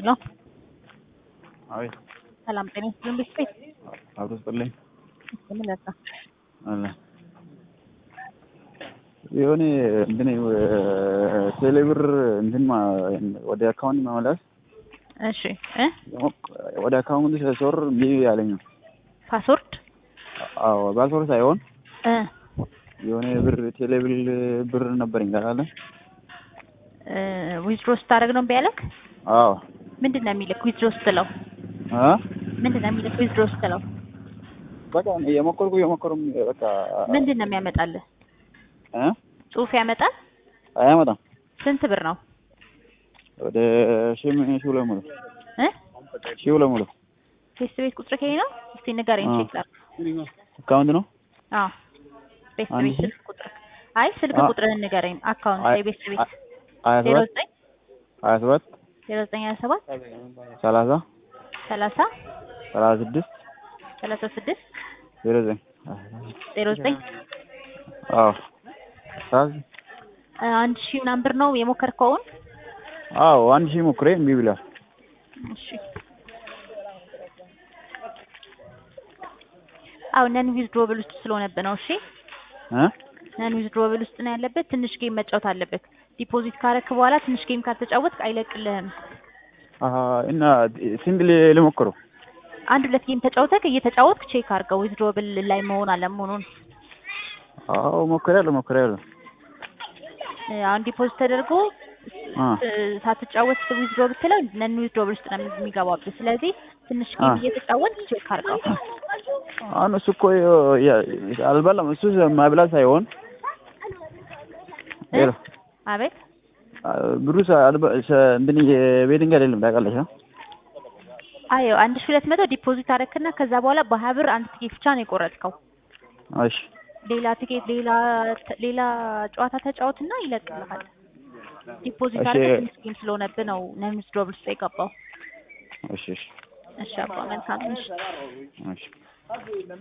ሄሎ አቤት ሰላም ጤና ይስጥልኝ። ቤት ቤት አብሮ ስጥልኝ ምን ለዛ አለ የሆነ እንትን ቴሌብር እንትን ማ- ወደ አካውንት መመለስ እሺ እ ወደ አካውንት ሲያስወር እምቢ ያለኝ ነው። ፓስወርድ አዎ ፓስወርድ ሳይሆን እ የሆነ ብር ቴሌብር ብር ነበረኝ ታውቃለ። እ ዊዝድሮ ስታደርግ ነው እምቢ ያለክ? አዎ ምንድን ነው የሚልክ ዊዝድሮ ስትለው? አ ምንድን ነው የሚልክ ዊዝድሮ ስትለው? በቃ የሞከርኩ የሞከሩም በቃ ምንድን ነው የሚያመጣልህ? እ ጽሁፍ ያመጣል? አያመጣም ስንት ብር ነው? ወደ ሺህ ምን- ሺህ ሁለት መቶ እ ሺህ ሁለት መቶ ፌስ ቤት ቁጥር ከኔ ነው? እስቲ ንገረኝ አዎ። ቼክ ላድርግ። አካውንት ነው አዎ ቤት አንድ ቤት ሺህ? ስልክ ቁጥር አይ ስልክ አ- ቁጥርህን ንገረኝ። አካውንት አይ- የቤት ቤት ሀያ ዜሮ ሰባት ዘጠኝ ሀያ ሰባት ዜሮ ዘጠኝ ሀያ ሰባት ሰላሳ ሰላሳ ሰላሳ ስድስት ሰላሳ ስድስት ዜሮ ዘጠኝ ዜሮ ዘጠኝ አዎ ሰላሳ እ አንድ ሺህ ምናምን ብር ነው የሞከርከውን? አዎ አንድ ሺህ ሞክሬ እምቢ ብሏል። እሺ አው ነን ዊዝድሮብል ውስጥ ስለሆነብህ ነው። እሺ እ ነን ዊዝድሮብል ውስጥ ነው ያለበት። ትንሽ ጌም መጫወት አለበት። ዲፖዚት ካረክ በኋላ ትንሽ ጌም ካልተጫወትክ አይለቅልህም። አሀ እና ስንት ል- ልሞክረው? አንድ ሁለት ጌም ተጫውተክ እየተጫወትክ ቼክ አድርገው ዊዝድሮብል ላይ መሆን አለመሆኑን። አዎ ሞክሬያለሁ ሞክሬያለሁ። እ አሁን ዲፖዚት ተደርጎ አ እ ሳትጫወት ዊዝድሮ ብትለው ነን ዊዝድሮብል ውስጥ ነው የሚገባብህ። ስለዚህ ትንሽ ጌም አ እየተጫወትክ ቼክ አድርገው። አሁን እሱ እኮ የ- የ- አልበላም። እሱ ማብላት ሳይሆን እ? ሄሎ አቤት ብሩ ሰ- አልበ- ሰ- እንትን የቤቲንግ አይደለም ታውቃለሽ? አ? አዮ አንድ ሺህ ሁለት መቶ ዲፖዚት አደረክና ከዛ በኋላ በሀያ ብር አንድ ትኬት ብቻ ነው የቆረጥከው። እሺ ሌላ ትኬት ሌላ ሌላ ጨዋታ ተጫወትና ይለቅልሃል። ዲፖዚት እሺ። አድርገህ ትንሽ ጌም ስለሆነብህ ነው ነን ዊዝድሮብል ውስጥ የገባው። እሺ እሺ እሺ አባ መልካም እሺ እሺ